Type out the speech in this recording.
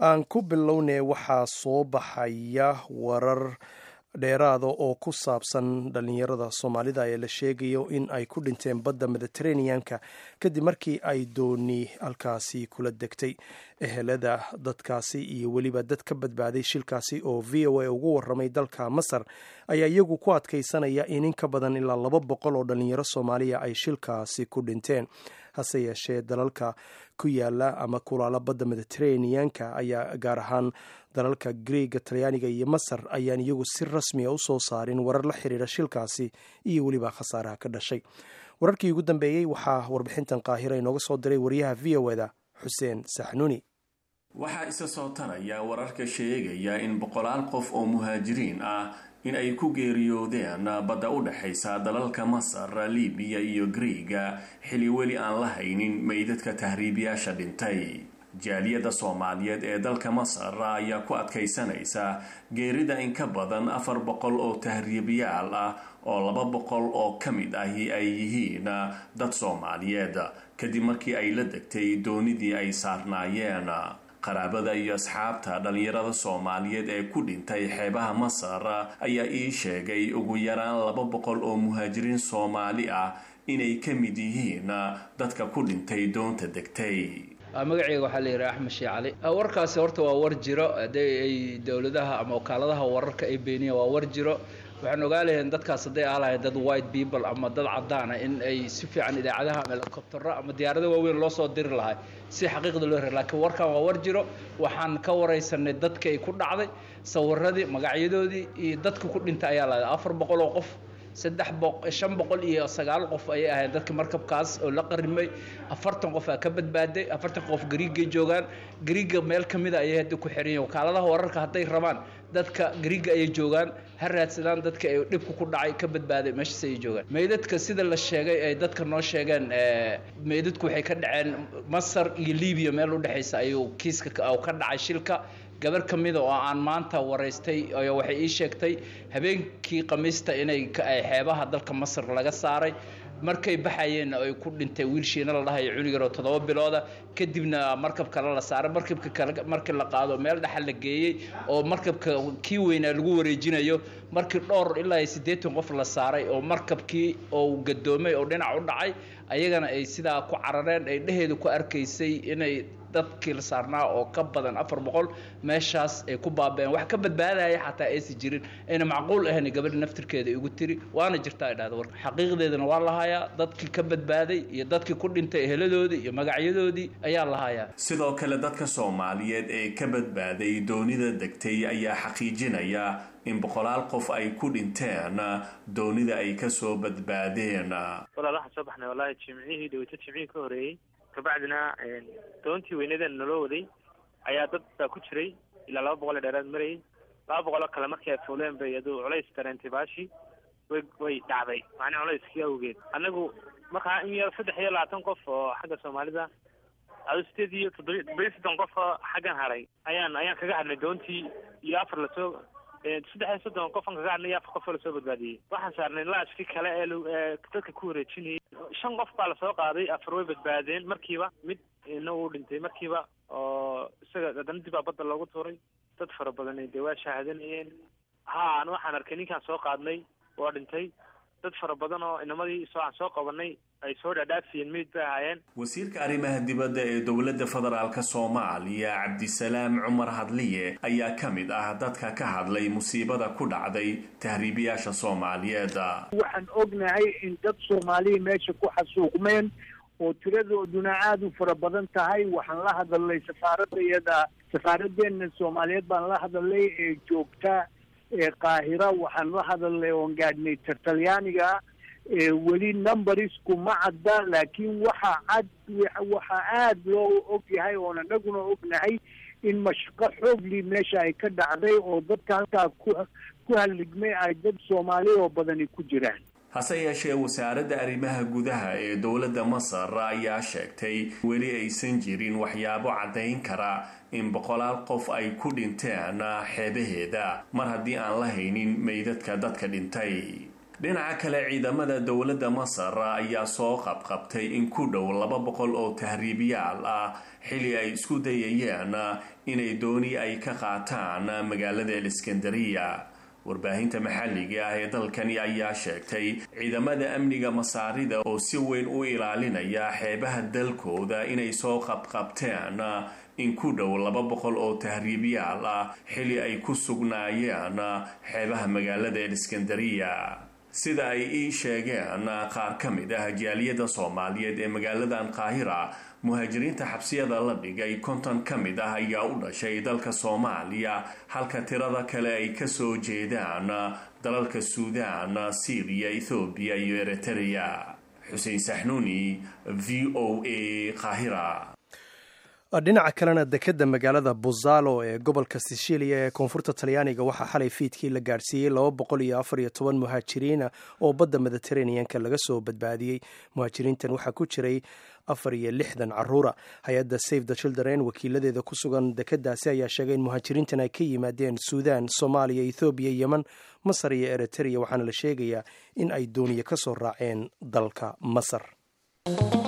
aan ku bilownay waxaa soo baxaya warar dheeraada oo ku saabsan dhalinyarada soomaalida ee la sheegayo in ay ku dhinteen badda mediteraneanka kadib markii ay dooni halkaasi kula degtay ehelada dadkaasi iyo weliba dad ka badbaaday shilkaasi oo v o a ugu waramay dalka masar ayaa iyagu ku adkaysanaya in in ka badan ilaa laba boqol oo dhalinyaro soomaaliya ay shilkaasi ku dhinteen hase yeeshee dalalka ku yaala ama kulaala badda mediteraneanka ayaa gaar ahaan dalalka greega talyaaniga iyo masar ayaan iyagu si rasmiya u soo saarin warar la xiriira shilkaasi iyo weliba khasaaraha ka dhashay wararkii ugu dambeeyey waxaa warbixintan qaahira inooga soo diray wariyaha v o eda xuseen saxnuuni waxaa isa soo taraya wararka sheegaya in boqolaal qof oo muhaajiriin ah in ay ku geeriyoodeen badda u dhexaysa dalalka masar libiya iyo greega xili weli aan la haynin meydadka tahriibiyaasha dhintay jaaliyadda soomaaliyeed ee dalka masar ayaa ku adkaysanaysa geerida in ka badan afar boqol oo tahriibiyaal ah oo laba boqol oo ka mid ahi ay yihiin dad soomaaliyeed kadib markii ay la degtay doonidii ay saarnaayeen qaraabada iyo asxaabta dhalinyarada soomaaliyeed ee ku dhintay xeebaha masar ayaa ii sheegay ugu yaraan laba boqol oo muhaajiriin soomaali ah inay ka mid yihiin dadka ku dhintay doonta degtay magaceyga waxaa la yidhaha axmed shii cali warkaasi horta waa war jiro haddii ay dowladaha ama wakaaladaha wararka ay beeniyeen waa war jiro waxaan ogaa lahayn dadkaas hadday aalahayn dad white people ama dad caddaana in ay si fiican idaacadaha ama helicobtero ama diyaarada waaweyn loo soo diri lahay si xaqiiqda loo hera lakiin warkan waa war jiro waxaan ka waraysanay dadka ay ku dhacday sawiradii magacyadoodii iyo dadka ku dhintay ayaa lahay afar boqol oo qof saddex boq shan boqol iyo sagaal qof ayay ahayd dadka markabkaas oo la qarimay afartan qof aa ka badbaaday afartan qof gariigay joogaan gariiga meel ka mida ayay hadda ku xiran yihin wakaaladaha wararka hadday rabaan dadka gariiga ayay joogaan ha raadsadaan dadka ay dhibka ku dhacay ka badbaaday meeshaas ayay joogaan meydadka sida la sheegay ay dadka noo sheegeen meydadku waxay ka dhaceen masar iyo libiya meel udhexaysa ayuu kiiska ka dhacay shilka gabar ka mida oo aan maanta waraystay waxay ii sheegtay habeenkii khamiista inay xeebaha dalka masar laga saaray markay baxayeenna ay ku dhintay wiilshiina la dhahayo cunigaro toddoba bilooda kadibna markab kale la saaray markabka kale markii la qaado meel dhaxal la geeyey oo markabka kii weynaa lagu wareejinayo markii dhowr ilaa siddeetan qof la saaray oo markabkii oo gadoomay oo dhinac u dhacay ayagana ay sidaa ku carareen ay dheheedu ku arkaysay inay dadkii la saarnaa oo ka badan afar boqol meeshaas ay ku baabeen wax ka badbaadaya xataa aysan jirin ayna macquul ahayn gabadha naftirkeeda igu tiri waana jirta ay dhahda warka xaqiiqdeedana waa lahayaa dadkii ka badbaaday iyo dadkii ku dhintay eheladoodii iyo magacyadoodii ayaa lahayaa sidoo kale dadka soomaaliyeed ee ka badbaaday doonida degtay ayaa xaqiijinaya in boqolaal qof ay ku dhinteen doonida ay kasoo badbaadeen walaal waxaan soo baxnay wallaahi jimcihii dhaweyto jimcihii ka horeeyey kabacdina doontii weynadan naloo waday ayaa dad baa ku jiray ilaa laba boqol ee dheeraad marayay laba boqoloo kale markii ay fuuleen bay iyadu culays dareentay baashii way way dhacday macnii culayskii awgeed annagu markaa in yar saddex iyo labaatan qof oo xagga soomaalida ado sideed iyo toddoba toddoba iyo soddon qof oo xaggan haray ayaan ayaan kaga hadnay doontii iyo afar lasoo saddex iyo soddon qofan kaga hadnay iyo afar qof oo lasoo badbaadiyey waxaan saarnay laashkii kale ee dadka ku wareejinayay shan qof baa lasoo qaaday afar way badbaadeen markiiba mid ina uu dhintay markiiba oo isaga haddana dib aa badda loogu tuuray dad fara badan dee waa shaahadanayeen ha an waxaan arkay ninkaan soo qaadnay waa dhintay dad fara badan oo inamadii soo aan soo qabanay ay soo dhaadhaafiyeen meyd bay ahaayeen wasiirka arrimaha dibadda ee dowladda federaalk soomaaliya cabdisalaam cumar hadliye ayaa ka mid ah dadka ka hadlay musiibada ku dhacday tahriibiyaasha soomaaliyeed waxaan ognahay in dad soomaaliya meesha ku xasuuqmeen oo tiradooduna aada u fara badan tahay waxaan la hadalnay safaaradayada safaaraddeena soomaaliyeed baan la hadalnay ee joogta ee qaahira waxaan la hadalnay oon gaadhnay talyaaniga weli numberisku ma cadda laakiin waxa cad waxa aada loo og yahay oon anaguna ognahay in mashaqo xoogli meesha ay ka dhacday oo dadka halkaa ku ku halligmay ay dad soomaali oo badani ku jiraan hase yeeshee wasaaradda arrimaha gudaha ee dowladda masar ayaa sheegtay weli aysan jirin waxyaabo caddayn kara in boqolaal qof ay ku dhinteen xeebaheeda mar haddii aan la haynin meydadka dadka dhintay dhinaca kale ciidamada dowladda masar ayaa soo qabqabtay in ku dhow laba boqol oo tahriibiyaal ah xili ay isku dayayeen inay dooni ay ka qaataan magaalada eliskandariya warbaahinta maxalliga ah ee dalkani ayaa sheegtay ciidamada amniga masaarida oo si weyn u ilaalinaya xeebaha dalkooda inay soo qabqabteen in ku dhow laba boqol oo tahriibiyaal ah xili ay ku sugnaayeen xeebaha magaalada eliskandariya sida ay ii sheegeen qaar ka mid ah jaaliyadda soomaaliyeed ee magaaladan qaahira muhaajiriinta xabsiyada la dhigay konton ka mid ah ayaa u dhashay dalka soomaaliya halka tirada kale ay kasoo jeedaan dalalka suudaan syriya ethoobiya iyo eritrea xuseen saxnuuni v o a qaahira dhinaca kalena dekedda magaalada buzalo ee gobolka sicilia ee koonfurta talyaaniga waxaa xalay fiidkii la gaadhsiiyey laba boqol iyo afar iyo toban muhaajiriina oo badda mediteraneanka laga soo badbaadiyey muhaajiriintan waxaa ku jiray afar iyo lixdan caruura hay-adda save the children wakiiladeeda ku sugan dekeddaasi ayaa sheegay in muhaajiriintan ay ka yimaadeen suudan soomaaliya ethoobiya yemen masar iyo eritrea waxaana la sheegayaa in ay dooniye ka soo raaceen dalka masar